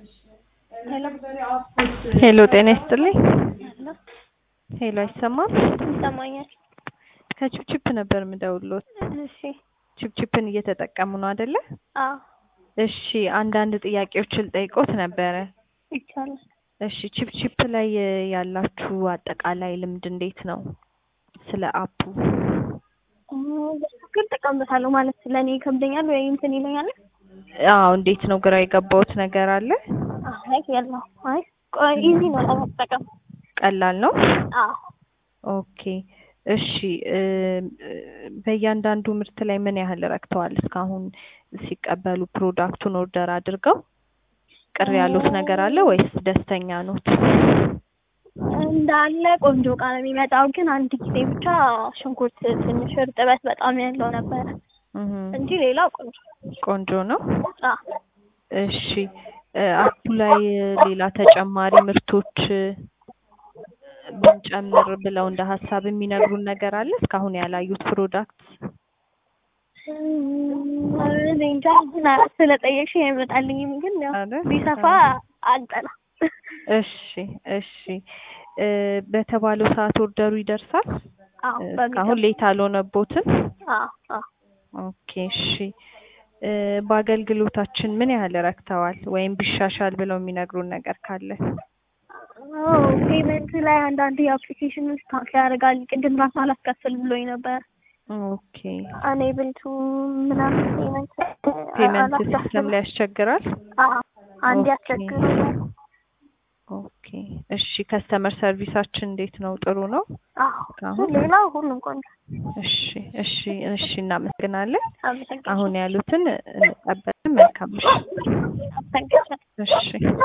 ሄሎ ጤና ይስጥልኝ። ሄሎ አይሰማም? ይሰማኛል። ከቺፕቺፕ ነበር የምደውልዎት። እሺ። ቺፕቺፕን እየተጠቀሙ ነው አይደለ? አዎ እሺ፣ አንዳንድ ጥያቄዎችን ልጠይቅዎት ነበረ። ይቻላል። እሺ፣ ቺፕቺፕ ላይ ያላችሁ አጠቃላይ ልምድ እንዴት ነው? ስለ አፑ ግን እጠቀምበታለሁ ማለት ለእኔ ይከብደኛል ወይ እንትን ይለኛል? አዎ፣ እንዴት ነው? ግራ የገባዎት ነገር አለ? አይ የለው። አይ ቆይ ኢዚ ነው ለመጠቀም። ቀላል ነው? አዎ ኦኬ እሺ እ በእያንዳንዱ ምርት ላይ ምን ያህል ረክተዋል እስካሁን ሲቀበሉ ፕሮዳክቱን ኦርደር አድርገው? ቅር ያሉት ነገር አለ ወይስ ደስተኛ ኖት? እንዳለ ቆንጆ እቃ ነው የሚመጣው። ግን አንድ ጊዜ ብቻ ሽንኩርት ትንሽ እርጥበት በጣም ያለው ነበረ እህ እንጂ ሌላው ቆንጆ ቆንጆ ነው። አዎ እሺ እ አፑ ላይ ሌላ ተጨማሪ ምርቶች ብንጨምር ብለው እንደ ሀሳብ የሚነግሩን ነገር አለ እስካሁን ያላዩት ፕሮዳክት? እኔ እንጃ እና ስለጠየቅሽ አይመጣልኝም። ግን ያው አይደል? ቢሰፋ አልጠላም። እሺ እሺ እ በተባለው ሰዓት ኦርደሩ ይደርሳል? አዎ እስካሁን ሌት አልሆነቦትም? አዎ አዎ ኦኬ እሺ እ በአገልግሎታችን ምን ያህል ረክተዋል ወይም ቢሻሻል ብለው የሚነግሩን ነገር ካለ? አዎ ፔመንት ላይ አንዳንድ የአፕሊኬሽኖች ታክ ያደርጋል። ቅድም ራሱ አላስከፍል ብሎኝ ነበር። ኦኬ አኔብል ቱ ምናምን ፔመንት ፔመንት ሲስተም ላይ ያስቸግራል? አዎ አንድ ኦኬ። ያስቸግሩኛል። ኦኬ እሺ ከስተመር ሰርቪሳችን እንዴት ነው? ጥሩ ነው? አዎ አሁን? ሌላው ሁሉም ቆንጆ። እሺ እሺ እሺ እናመሰግናለን። አመሰግናለሁ። አሁን ያሉትን እንቀበልን። መልካም ምሽት። አመሰግናለሁ። እሺ